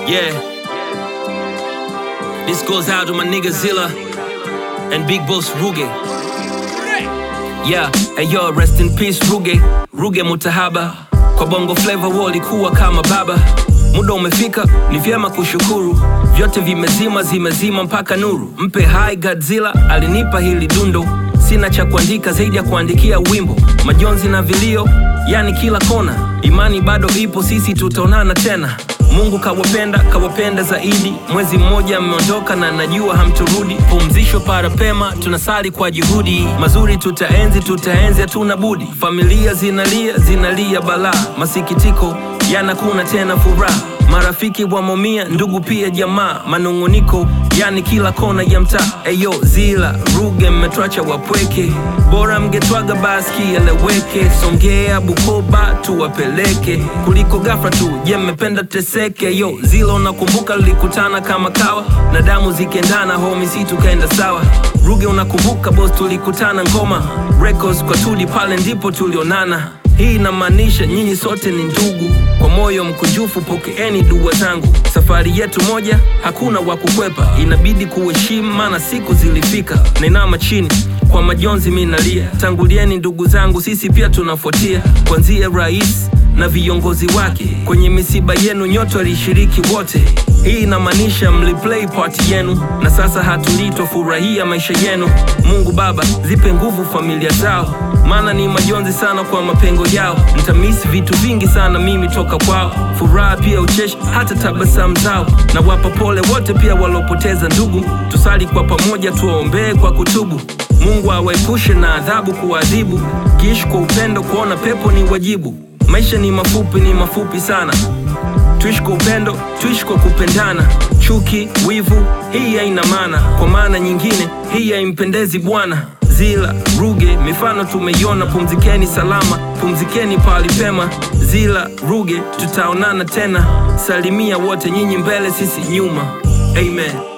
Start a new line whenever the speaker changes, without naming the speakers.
Yeah. This goes out to my nigga Zilla and Big Boss Ruge. Yeah, hey yo, rest in peace Ruge, Ruge Mutahaba. Kwa bongo flavor walikuwa kama baba. Muda umefika, ni vyema kushukuru. Vyote vimezima, zimezima mpaka nuru. Mpe hai Godzilla, alinipa hili dundo. Sina cha kuandika zaidi ya kuandikia wimbo. Majonzi na vilio, yani kila kona. Imani bado ipo, sisi tutaonana tena. Mungu kawapenda, kawapenda zaidi. Mwezi mmoja mmeondoka na najua hamturudi. Pumzisho para pema, tunasali kwa juhudi. Mazuri tutaenzi, tutaenzi, hatuna budi. Familia zinalia, zinalia balaa. Masikitiko yanakuna tena furaha. Marafiki wamomia, ndugu pia jamaa. Manung'uniko yani kila kona ya mtaa. Eyo Zila Ruge, mmetwacha wapweke, bora mngetwaga basi kieleweke. Songea Bukoba tuwapeleke, kuliko ghafla tu. Je, mmependa teseke? Yo Zila, unakumbuka lilikutana kama kawa na damu zikendana, homi si tukaenda sawa. Ruge, unakumbuka boss, tulikutana ngoma records kwa tudi, pale ndipo tulionana. Hii inamaanisha nyinyi sote ni ndugu. Kwa moyo mkunjufu pokeeni dua zangu. Safari yetu moja, hakuna wa kukwepa, inabidi kuheshimu, maana siku zilifika. Nainama chini kwa majonzi minalia, tangulieni ndugu zangu, sisi pia tunafuatia, kuanzia rais na viongozi wake. Kwenye misiba yenu nyote walishiriki wote. Hii inamaanisha mliplay part yenu, na sasa hatulii twafurahia maisha yenu. Mungu Baba, zipe nguvu familia zao, maana ni majonzi sana kwa mapengo yao. Mtamisi vitu vingi sana mimi toka kwao, furaha pia ucheshi, hata tabasamu zao. Na wapa pole wote pia walopoteza ndugu, tusali kwa pamoja, tuwaombee kwa kutubu. Mungu awaepushe na adhabu kuwaadhibu, kiishi kwa upendo, kuona pepo ni wajibu. Maisha ni mafupi, ni mafupi sana tuishi kwa upendo, tuishi kwa kupendana. Chuki, wivu, hii haina maana. Kwa maana nyingine, hii haimpendezi Bwana. Zila Ruge, mifano tumeiona. Pumzikeni salama, pumzikeni pahali pema. Zila Ruge, tutaonana tena. Salimia wote, nyinyi mbele, sisi nyuma. Amen.